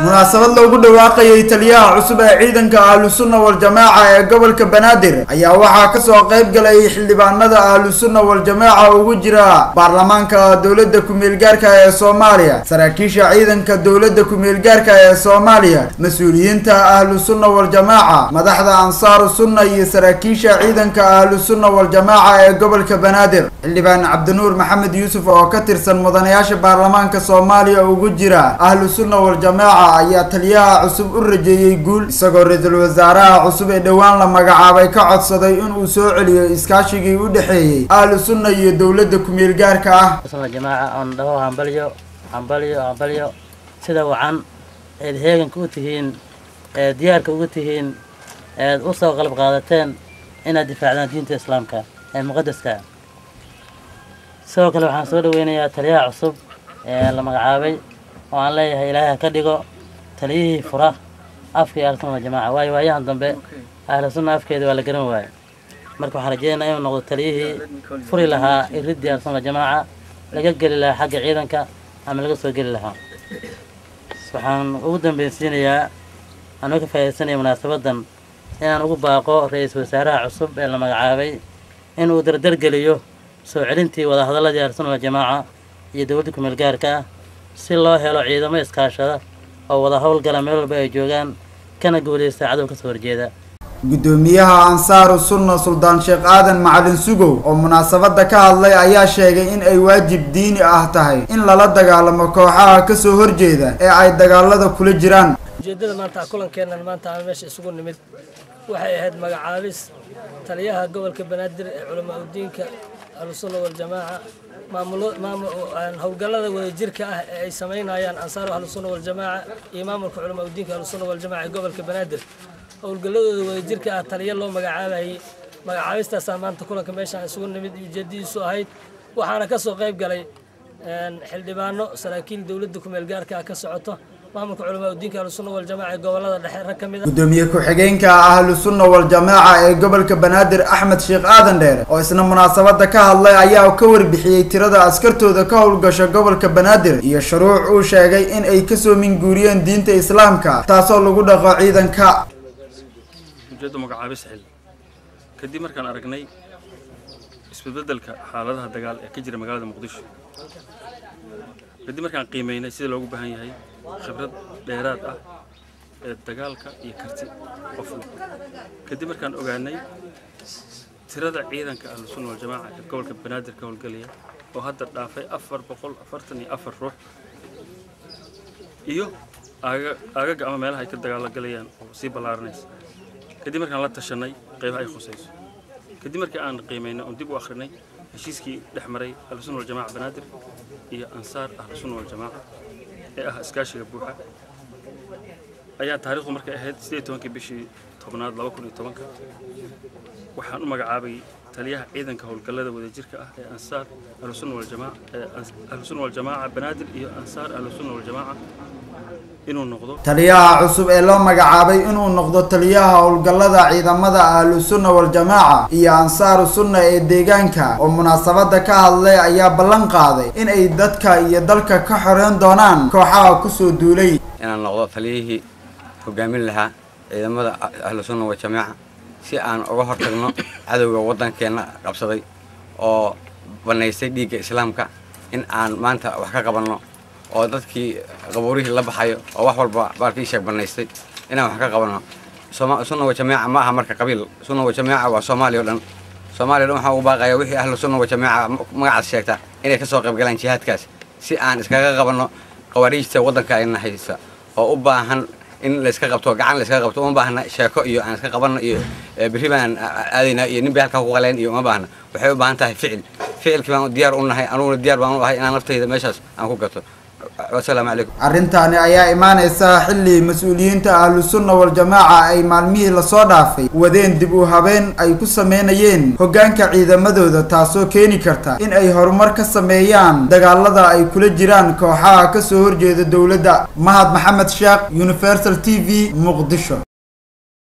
munaasabad loogu dhawaaqayay taliyaha cusub ee ciidanka ahlusunna waljamaaca ee gobolka banaadir ayaa waxaa kasoo qayb galay xildhibaanada ahlusunna waljamaaca ugu jira baarlamaanka dowladda ku-meelgaarka ee soomaaliya saraakiisha ciidanka dowladda ku-meelgaarka ee soomaaliya mas-uuliyiinta ahlusunna waljamaaca madaxda ansaaru sunna iyo saraakiisha ciidanka ahlusunna waljamaaca ee gobolka banaadir xildhibaan cabdinuur maxamed yuusuf oo ka tirsan mudanayaasha baarlamaanka soomaaliya ugu jira ahlusunna waljamaaca ayaa taliyaha cusub u rajeeyey guul isagoo ra-iisul wasaaraha cusub ee dhowaan la magacaabay ka codsaday inuu soo celiyo iskaashigii u dhexeeyey ahlu sunna iyo dowladda ku-meel gaarka ah jamaaca oon dhaho hambalyo hambalyo hambalyo sida wacan eed heeganka u tihiin eed diyaarka ugu tihiin eed u soo qalab qaadateen inaad difaacdaan diinta islaamka ee muqadaska sidoo kale waxaan soo dhaweynayaa taliyaha cusub ee la magacaabay oo aan leeyahay ilaahay ha ka dhigo taliyihii fura afka iyo ahlusunna waljamaaca waayo waayahan dambe ahlu sunna afkeeda waa la garan waaye marka waxaan rajeynayaa inuu noqdo taliyihii furi lahaa iriddii ahlusunna waljamaaca laga geli lahaa xagga ciidanka ama laga soo geli lahaa waxaan ugu dambaysiinayaa anoo ka faa'iidaysanaya munaasabadan inaan ugu baaqo ra-iisul wasaaraha cusub ee la magacaabay inuu dardargeliyo soo celintii wadahadaladii ahlusunna waljamaaca iyo dowladda ku-meel gaarka ah si loo helo ciidamo iskaashada oo wada howlgala meel walba ay joogaan kana guulaysta cadow kasoo horjeeda guddoomiyaha ansaaru sunna suldaan sheekh aadan macalin sugow oo munaasabada ka hadlay ayaa sheegay in ay waajib diini ah tahay in lala dagaalamo kooxaha kasoo horjeeda ee ay dagaalada kula jiraan ujeeddada maanta kulankeennan maanta aan meesha isugu nimid waxay ahayd magacaabis taliyaha gobolka banaadir ee culamaa udiinka ahlusunna waljamaaca maamulo maamul howlgallada wadajirka ah ee ay samaynayaan ansaaru ahlusunna waljamaaca iyo maamulka culamaa udiinka ahlusunna waljamaaca ee gobolka banaadir howlgalladooda wadajirka ah taliya loo magacaabayay magacaabistaasaa maanta kulanka meeshaan isugu nimid ujeedadiisu ahayd waxaana ka soo qayb galay xildhibaano saraakiil dowladda ku-meel gaarka ah ka socoto maamulka culamaa udiinka ahlusunna waljamaaca ee gobolada dhexe rag ka mid a gudoomiye ku-xigeenka ahlu sunna waljamaaca ee gobolka banaadir axmed sheekh aadan dheere oo isna munaasabada ka hadlay ayaa ka warbixiyey tirada askartooda ka howlgasha gobolka banaadir iyo shuruuc uu sheegay in ay kasoo minguuriyeen diinta islaamka taasoo lagu dhaqo ciidanka ujeedda magacaabis xil kadib markaan aragnay isbedbedelka xaaladaha dagaal ee ka jira magaalada muqdisho kadib markaan qiimeynay sida loogu baahan yahay khibrad dheeraad ah ee dagaalka iyo karti qofna kadib markaan ogaanay tirada ciidanka ahlu sunna waljamaaca ee gobolka banaadir ka howlgelaya oo hadda dhaafay afar boqol afartan iyo afar ruux iyo aagaga ama meelaha ay ka dagaalagalayaan oo sii ballaaranaysa kadib markaan la tashanay qaybaha ay khusayso kadib markii aan qiimaynay oon dib u akhrinay heshiiskii dhex maray ahlusunna waljamaaca banaadir iyo ansaar ahlusunna waljamaaca ee ah iskaashiga buuxa ayaa taariikhdu markay ahayd siddeed tobankii bishii tobnaad laba kun iyo tobanka waxaan u magacaabay taliyaha ciidanka howlgallada wadajirka ah ee ansaar ahlusunna waljamaaca ee ahlusunna waljamaaca banaadir iyo ansaar ahlusunna waljamaaca inuu noqdo taliyaha cusub ee loo magacaabay inuu noqdo taliyaha howlgallada ciidamada ahlu sunna waljamaaca iyo ansaaru sunna ee deegaanka oo munaasabada ka hadlay ayaa ballan qaaday in ay dadka iyo dalka ka xoreyn doonaan kooxaha kusoo duulay inaan noqdo taliyihii hogaamin lahaa ciidamada ahlu sunna waljamaaca si aan uga hortagno cadowga waddankeenna qabsaday oo bannaystay dhiigga islaamka in aan maanta wax ka qabanno oo dadkii qabuurihii la baxayo oo wax walba baalkii sheeg bannaystay inaan wax ka qabanno sunna wajamaaca ma aha marka qabiil sunna wajamaaca waa soomaaliya o dhan soomaaliya o dhan waxaan ugu baaqaya wixii ahlu sunna wajamaaca magacaas sheegta inay ka soo qayb galaan jihaadkaas si aan iskaga qabanno qawaariijta waddanka ayna haysta oo u baahan in layska qabto gacan layska qabto uma baahna sheeko iyo aan iska qabanno iyo berri baan aadaynaa iyo nin bay halkaa ku qaleen iyo uma baahna waxay u baahan tahay ficil ficilkii baan diyaar u nahay anuguna diyaar baan u ahay inaan naftayda meeshaas aan ku gato wasalaamu calaykum arrintaani ayaa imaaneysa xilli mas-uuliyiinta ahlu sunna waljamaaca ay maalmihii lasoo dhaafay wadeen dib u habeen ay ku sameynayeen hoggaanka ciidamadooda taasoo keeni karta in ay horumar ka sameeyaan dagaalada ay kula jiraan kooxaha kasoo horjeeda dowladda mahad maxamed sheekh universal t v muqdisho